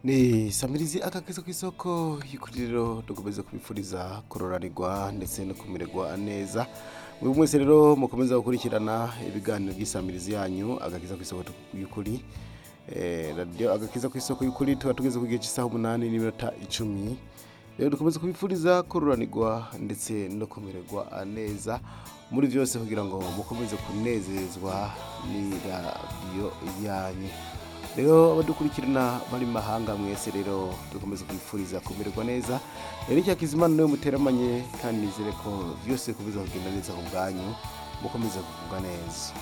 ni samirizi akageze ku isoko y'iguriro dukomeza kubifuriza kororanirwa ndetse no kumererwa neza buri wese rero mukomeza gukurikirana ibiganiro by'isamirizi yanyu agakiza ku isoko y'ukuri Eh, radiyo agakiza ku isoko y'ukuri tuba tugeze ku gihe cy'isaha umunani n'iminota icumi rero dukomeza kubifuriza kororanirwa ndetse no kumererwa neza muri byose kugira ngo mukomeze kunezezwa ni radiyo yanyu rero abadukurikirana bari mu mahanga mwese rero dukomeza kwifuriza kumererwa neza rero icyakizimana niwe muteramanye kandi nizere ko byose bikomeza kugenda neza ku bwanyu mukomeza kugubwa neza